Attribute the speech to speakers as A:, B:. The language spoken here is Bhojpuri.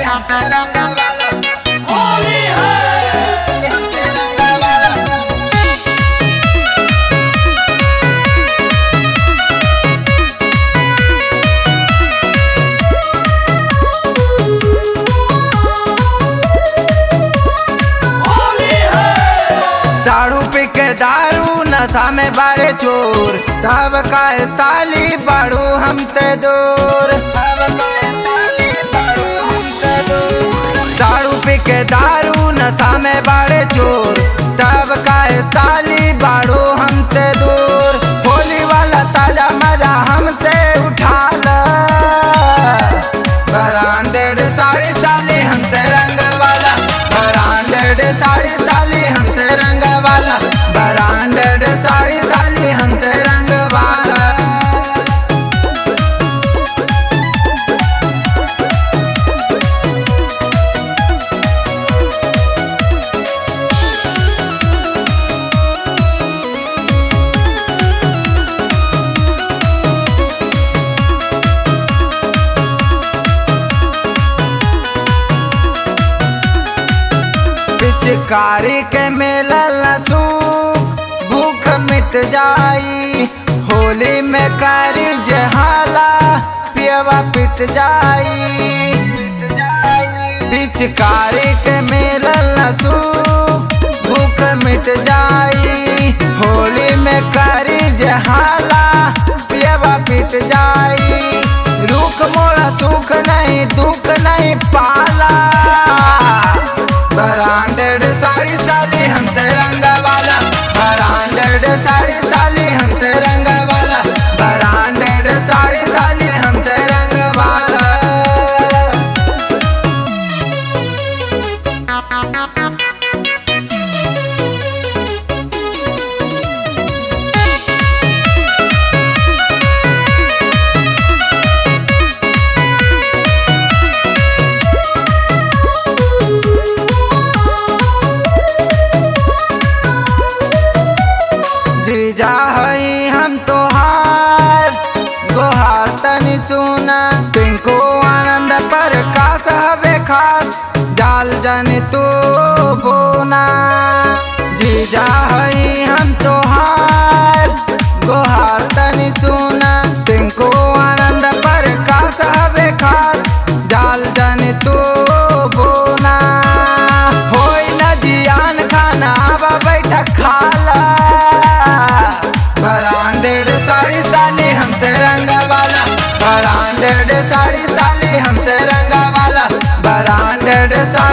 A: हमसे रंग वाला
B: होली है
A: हमसे रंग वाला
B: होली है
A: दारू पी के दारू नशा में बाड़े चोर तब का साली बाड़ू हमसे दूर तब काहे साली बाड़ू हमसे दूर दारू पी के दारू नशा में बाड़े चोर तब का साली बाड़ू हमसे दूर होली वाला ताजा मजा हमसे उठा ल ब्रांडेड साड़ी साली हमसे रंग वाला ब्रांडेड साड़ी साली हमसे रंग वाला ब्रांडेड साड़ी साली हमसे रंग वाला पिचकारी के मेला लसूख भूख मिट जाई होली में करी जहाला पियवा पिट जाई पिचकारी के मेला लसूख भूख मिट जाई होली में करी जहाला पियवा पिट जाई रुख मोड़ा सुख नहीं दुख नहीं पाला ब्रांडेड साड़ी साली हमसे रंग वाला ब्रांडेड साड़ी साली हमसे रंग वाला ब्रांडेड साड़ी साली हमसे रंग वाला जीजा हई हम तोहार गोहार तनी सुना पिंको आनंद पर कास हवे खास जाल जन तू बोना जीजा हई हम तोहार गोहार तनी सुना पिंको आनंद पर कास हवे खास जाल जन तू बोना होई न जियान खाना आवा बैठा खाला ब्रांडेड साड़ी साली हमसे रंग वाला ब्रांडेड साड़ी साली हमसे रंग वाला ब्रांडेड साड़ी